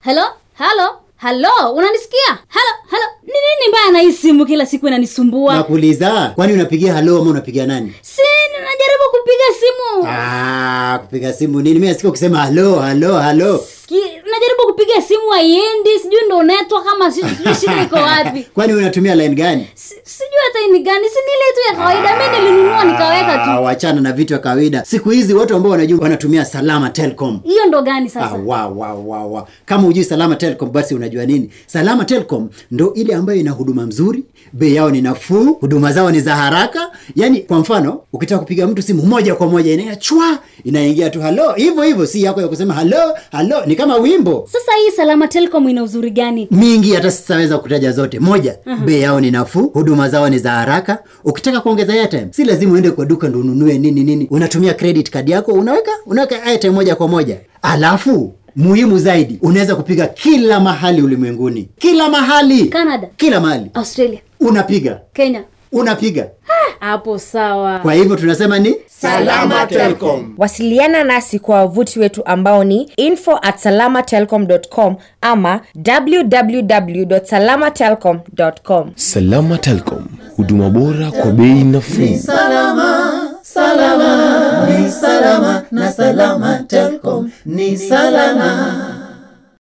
halo halo halo unanisikia halo halo ni nini mbaya na hii simu kila siku inanisumbua nakuuliza kwani unapigia halo ama unapigia nani si najaribu kupiga simu ah, kupiga simu nini mi nasikia ukisema halo halo halo Ki, najaribu kupiga simu haiendi sijui ndo netwa kama si- sijui shida iko wapi kwani unatumia line gani Si- sijui hata hii ni gani si nile tu ya kawaida mi nilinunua nikaweka Ah, tu wachana na vitu vya kawaida siku hizi watu ambao wanajua wanatumia salama telcom hiyo ndo gani Ah, sasa wa, wa, wa, wa. kama hujui salama telecom basi unajua nini salama telecom ndo ile ambayo ina huduma mzuri bei yao ni nafuu huduma zao ni za haraka yaani kwa mfano ukitaka kupiga mtu simu moja kwa moja inaenda chwa inaingia tu halo hivyo hivyo si yako ya kusema halo halo ni kama wimbo sasa hii salama telecom ina uzuri gani mingi hata sitaweza kutaja zote moja uh-huh. bei yao ni nafuu huduma zao ni za haraka ukitaka kuongeza airtime si lazima uende kwa duka ndo ununue nini nini unatumia credit card yako unaweka unaweka airtime moja kwa moja alafu muhimu zaidi unaweza kupiga kila mahali ulimwenguni kila mahali Canada. kila mahali australia unapiga kenya unapiga hapo sawa kwa hivyo tunasema ni Salama Telcom. wasiliana nasi kwa wavuti wetu ambao ni info at salamatelcom ama www.salamatelcom.com Salama Telcom, huduma bora kwa bei nafuu. salama salama ni salama na salama telcom ni salama